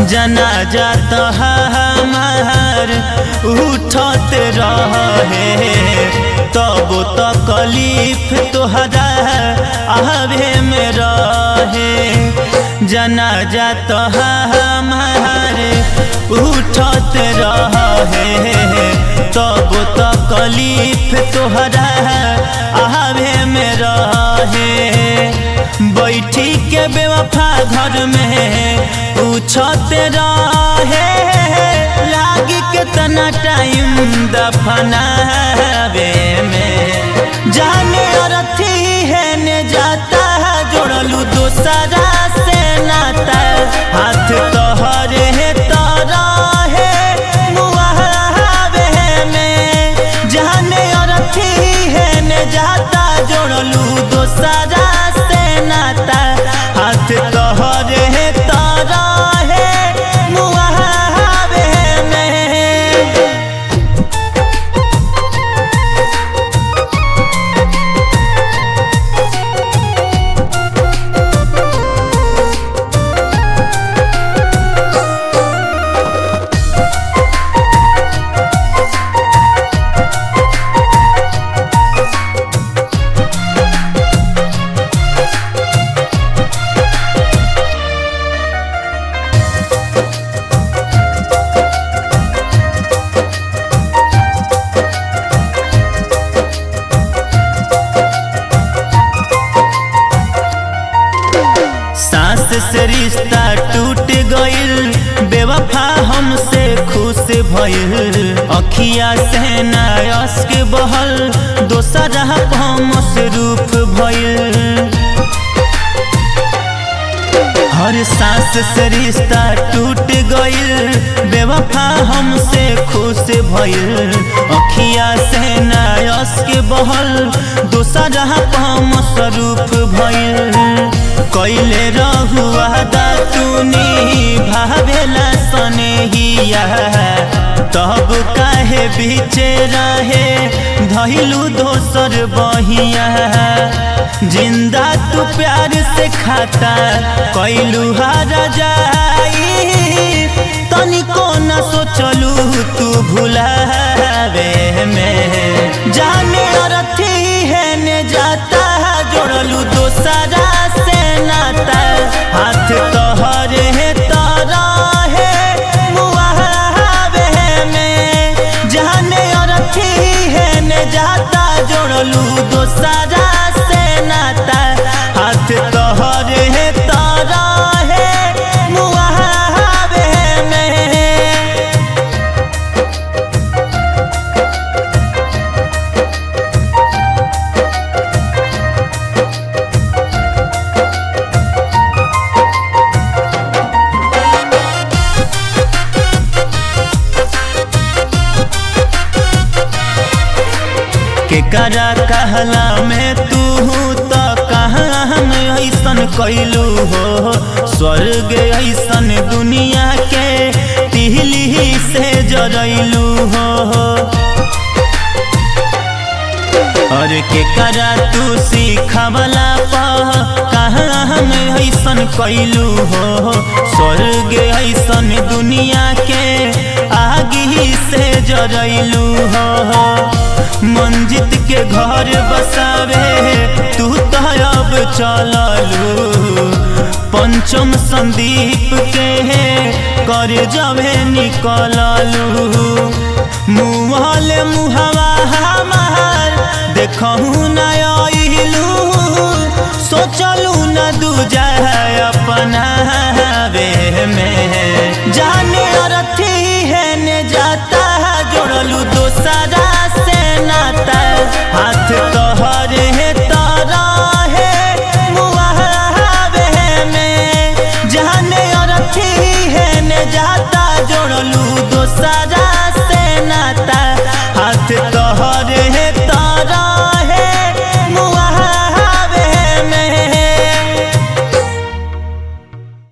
जनाजा तो हमार उठत रहे तब तो कलीफ तोहरा आवे में रहे जनाजा तो हमार उठत रहे तब तो कलीफ तोहरा आवे में रहे बैठी के बेवफा घर में पूछत रहे लागी कितना टाइम दफनावे में जाने अरथी है ने जाता है जोड़लू दोसरा से नाता हाथ तोहरे है तारा है मुआवे में जाने अरथी है ने जाता जोड़लू दोसरा से नाता हाथ तोहरे है तारा है मुआवे में सास से रिश्ता टूट गइल बेवफा हमसे खुश भइल अखिया से नायस के बहल दोसरा मसरूफ भइल हर सांस से रिश्ता टूट गइल बेवफा हमसे खुश भइल अखिया से नायस के बहल दोसरा मसरूफ भइल कैले रहुआ दातुनी भावेला सनेहिया तब काहे बीचे रहे धैलू दोसर बहिया जिंदा तू प्यार से खाता कैलू हार जाई तनिको न सोचलू तू भुलावे में जाने अरथी है ने जाता जोड़लू दोसरा से नाता हाथ तोहरे है तारा है मुआवे में जाने अरथी है ने जाता जोड़लू दोसरा से नाता हाथ तोहरे है तारा है मुआवे में केकरा कहला में तू तो कहाँ हम ऐसन कैलू हो स्वर्ग ऐसन दुनिया के तिहली से जरैलू हो और केकरा तू सिखवला पह कहाँ हम ऐसन कैलू हो स्वर्ग ऐसन दुनिया के आगी से जरैलू हो मंजित के घर बसावे तू तो अब चललू पंचम संदीप के कर जबे निकललू मुहल मुहवा हमार देखहू न अइलू सोचलू न दूजा अपना वे में जाने अरथी है ने जाता जोड़लू दोसरा से नाता हाथ तोहरे है तारा है मुआवे में जाने अरथी है ने जाता जोड़लू दोसरा से नाता हाथ तोहर